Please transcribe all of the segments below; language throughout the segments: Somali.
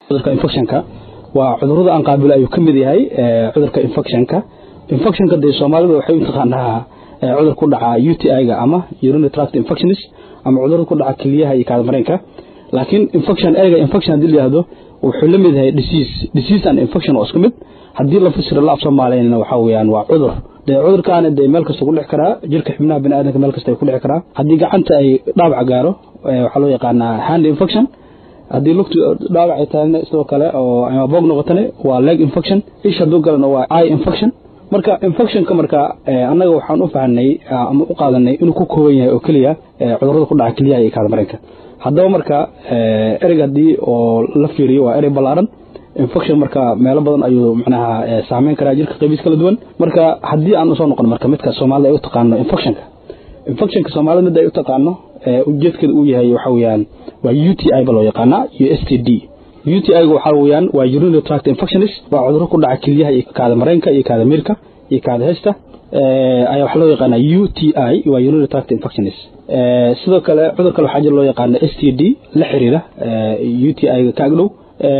cudurka infectionka waa cudurada aan qaabilo ayuu ka mid yahay cudurka infectionka infectionka dee soomaalida waxay u taqaanaa cudur ku dhaca u t i-ga ama urinary tract infections ama cudurada ku dhaca keliyaha iyo kaadamareenka laakiin infection erga infection haddii la yihahdo wuxuu la mid yahay disease disease and infection oo isku mid haddii la fasiro la af soomaaliyana waxaa weeyaan waa cudur dee cudurkaana dee meel kasta ku dhici karaa jirka xibnaha bini aadamka meel kasta ay ku dhici karaa haddii gacanta ay dhaawac gaaro waxaa loo yaqaanaa hand infection haddii lugtu dhaawac ay tahayna sidoo kale oo ama boog noqotane waa leg infection ish hadduu galana waa eye infection marka infectionka marka annaga waxaan u fahanay ama u qaadanay inuu ku kooban yahay oo keliya cudurada ku dhaca keliyaha iyo kaadamareenka haddaba marka ereyga haddii oo la fiiriyo waa erey ballaaran infection marka meelo badan ayuu macnaha saameyn karaa jirka qaybiis kala duwan marka haddii aan usoo noqon marka midka soomaalida ay u taqaano infectionka infectionka soomaalida midda ay u taqaano ujeedkeeda uu yahay waxa weeyaan waa u t i ba loo yaqaanaa iyo s t d u t i-ga waxaa weeyaan waa urinary tract infections waa cuduro ku dhaca keliyaha iyo kaada mareenka iyo kaada miirka iyo kaada hesta ayaa waxaa loo yaqaanaa u t i waa urinary tract infections sidoo kale cudur kale waxaa jira loo yaqaana s t d la xiriira u t i-ga ka agdhow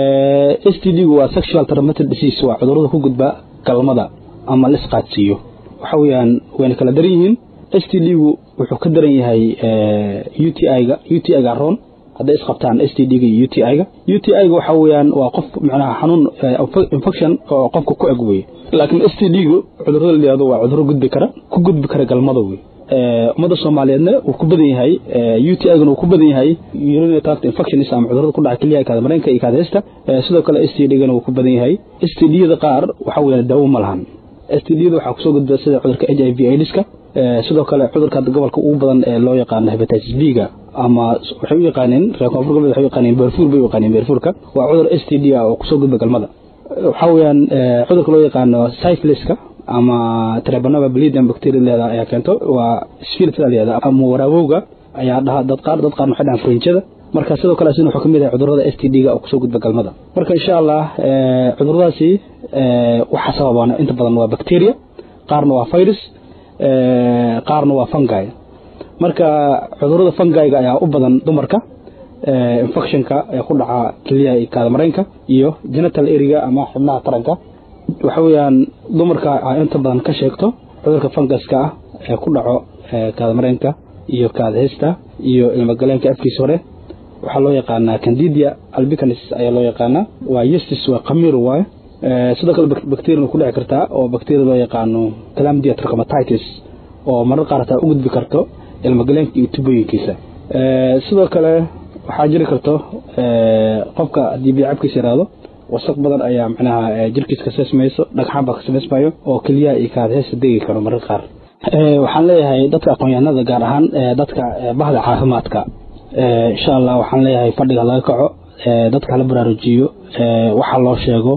s t d gu waa sexual transmitted disease waa cudurada ku gudba galmada ama lisqaadsiiyo waxa weeyaan wayna kala daran yihiin s t d gu wuxuu ka daran yahay u t i-ga u t i-ga roon hadday isqabtaan s t d-ga iyo u t i-ga u t i-ga waxa weeyaan waa qof macnaha xanuun infection oo qofka ku eg weye laakiin s t d-gu cudurada la yihahdo waa cuduro gudbi kara ku gudbi kara galmada wey ummadda soomaaliyeedna wuu ku badan yahay u t i-gana wuu ku badan yahay urinary tract infections ama cudurada ku dhaca keliyaha kaada mareenka iyo kaada hesta sidoo kale s t d-gana wuu ku badan yahay s t d-yada qaar waxa weeyaan daawo ma lahan s t d-yada waxaa kusoo gudba sida cudurka h i v aids-ka sidoo kale cudurka gobolka ugu badan ee loo yaqaano hepatitis b-ga ama waxay u yaqaaneen reer koonfur galbeed waxay u yaqaaneen beerfuur bay u yaqaaneen beerfuurka waa cudur s t d ah oo kusoo gudba galmada waxaa weeyaan cudurka loo yaqaano syphiliska ama trebanova bleeding bacteria leeda ayaa keento waa spirit leeda ama waraabowga ayaa dhaha dad qaar dad qaarna waxay dhahaan frinjada marka sidoo kale asina wuxuu ka mid yahay cudurada s t d-ga oo kusoo gudba galmada marka insha allah cuduradaasi waxaa sababaan inta badan waa bacteria qaarna waa virus qaarna waa fungi marka cudurada fungiga ayaa u badan dumarka infectionka ee ku dhaca keliyaha iyo kaadamareenka iyo genital area ama xibnaha taranka waxa weeyaan dumarka inta badan ka sheegto cudurka fungaska ah ee ku dhaco kaadamareenka iyo kaadahesta iyo ilmagaleenka afkiisa hore waxaa loo yaqaanaa candidia albicanis ayaa loo yaqaanaa waa yestis waa qamiir waaye sidoo kale bacteria ku dhici kartaa oo bacteria loo yaqaano calamdia trachomatitis oo marar qaar hataa u gudbi karto ilmagaleenka iyo tubooyinkiisa sidoo kale waxaa jiri karto qofka haddii biyocabkiisa yaraado wasaq badan ayaa macnaha jirkiisa ka seesmayso dhagxaan baa ka samaysmayo oo keliyaha iyo kaadheesta degi karo marar qaar waxaan leeyahay dadka aqoon-yahanada gaar ahaan dadka bahda caafimaadka insha allah waxaan leeyahay fadhiga laga kaco dadka hala baraarujiyo waxa loo sheego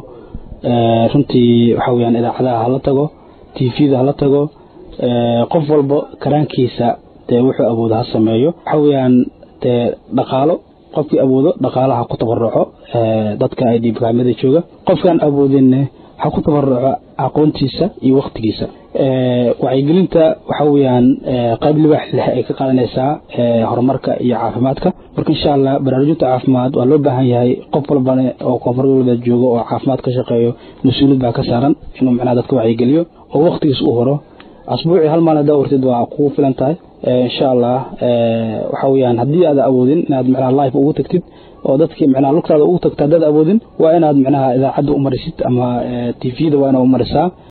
runtii waxa weyaan idaacadaha hala tago tvda hala tago qof walba karaankiisa dee wuxuu awoodo ha sameeyo waxa weyaan dee dhaqaalo qofkii awoodo dhaqaalaha ku tabaruco dadka ay dhiibkaamada jooga qofkaan awoodinne ha ku tabaruco aqoontiisa iyo waktigiisa wacyigelinta waxa weyaan qayb libaax leh ay ka qaadanaysaa horumarka iyo caafimaadka marka insha allah baraarujinta caafimaad waa loo baahan yahay qof walbane oo koonfur galbeed joogo oo caafimaad ka shaqeeyo mas-uuliyad baa ka saaran inuu macnaha dadka wacyigeliyo oo waktigiis u horo asbuucii hal maalin hadaa wartid waa kugu filan tahay insha allah waxa weyaan haddii aad awoodin inaad macnaha life ugu tagtid oo dadkii macnaha lugtaada ugu tagta haddaad awoodin waa inaad macnaha idaacadda u marisid ama tvda waa inaad u marisaa